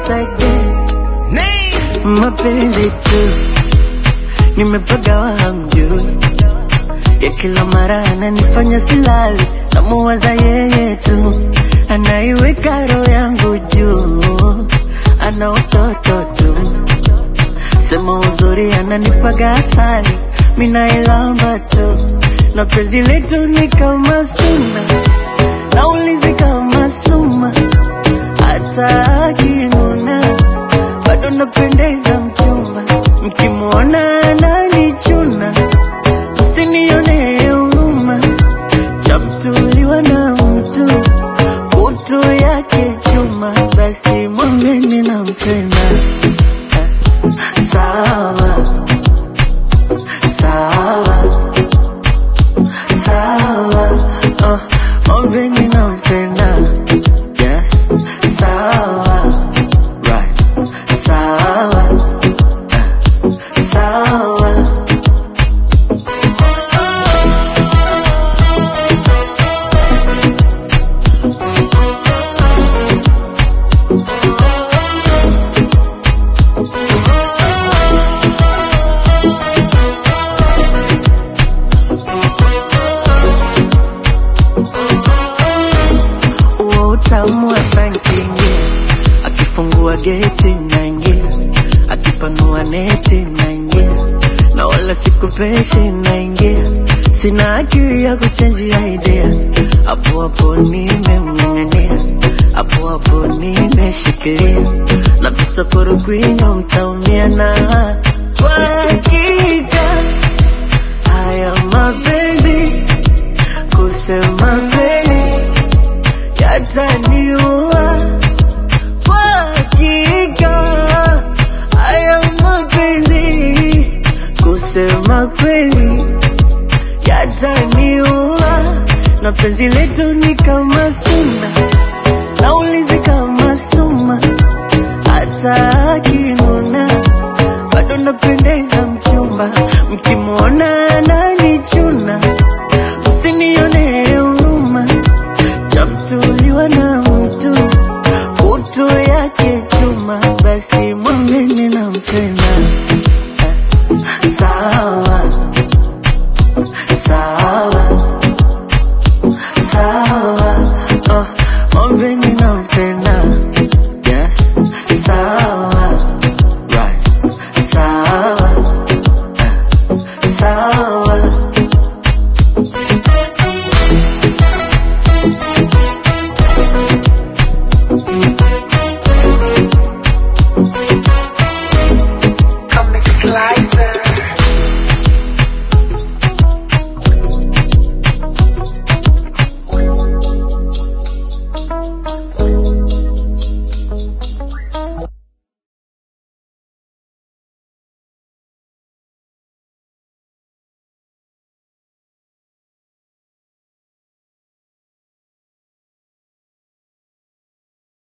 once again. Mapenzi tu nimepagawa hamjui, ya kila mara ananifanya silali, namuwaza yeye tu, anaiweka roho yangu juu, ana utoto tu, sema uzuri ananipaga asali, minailamba tu, na penzi letu ni kama suna, naulizi kama suma, hata akinuna bado napendeza mchumba, mkimwona ananichuna, msinione huruma, chamtuliwa na mtu kutu yake chuma, basi mwambeni nampenda. Sawa sawa sawa, oh, mwambeni nampenda. Yes, sawa right, sawa eh, sawa. Huo utamu wa sankingi, akifungua geti naingia, akipanua neti naingia, na wala sikupeshi naingia, sina akili ya kuchenjia idea, hapo hapo nimemng'ang'ania, hapo hapo nimeshikilia, na visaporo kwinyo mtaumia na kwa hakika haya mapenzi kusema kweli yataniua kwa hakika. Haya mapenzi kusema kweli yataniua, na penzi letu ni kama